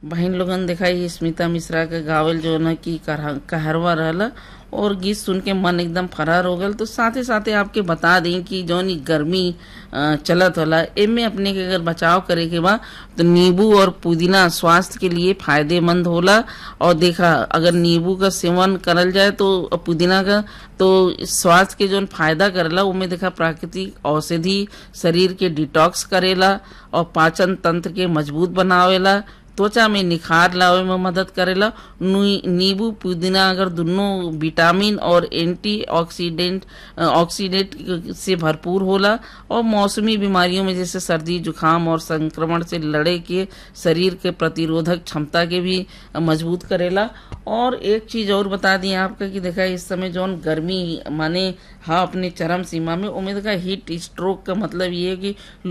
बहन लोगन दिखाई स्मिता मिश्रा के गावल जो न की करहा- कहरवा रहला और गीत सुन के मन एकदम फरार हो गल तो साथे साथे आपके बता दें कि जौन ई गर्मी अ, चलत होला एमे अपने के अगर बचाव करे के बा तो नींबू और पुदीना स्वास्थ्य के लिए फायदेमंद होला और देखा अगर नींबू का सेवन करल जाए तो पुदीना का तो स्वास्थ्य के जौन फायदा करेला उमे देखा प्राकृतिक औषधि शरीर के डिटॉक्स करेला और पाचन तंत्र के मजबूत बनावेला त्वचा में निखार लावे में मदद करेला नी- नींबू पुदीना अगर दोनों विटामिन और एंटीऑक्सीडेंट अ, ऑक्सीडेंट से भरपूर होला और मौसमी बीमारियों में जैसे सर्दी जुकाम और संक्रमण से लड़े के शरीर के प्रतिरोधक क्षमता के भी अ, मजबूत करेला और एक चीज और बता दी आपका कि देखा इस समय जौन गर्मी माने हाँ अपने चरम सीमा में उम्मीद का हीट स्ट्रोक का मतलब ये है कि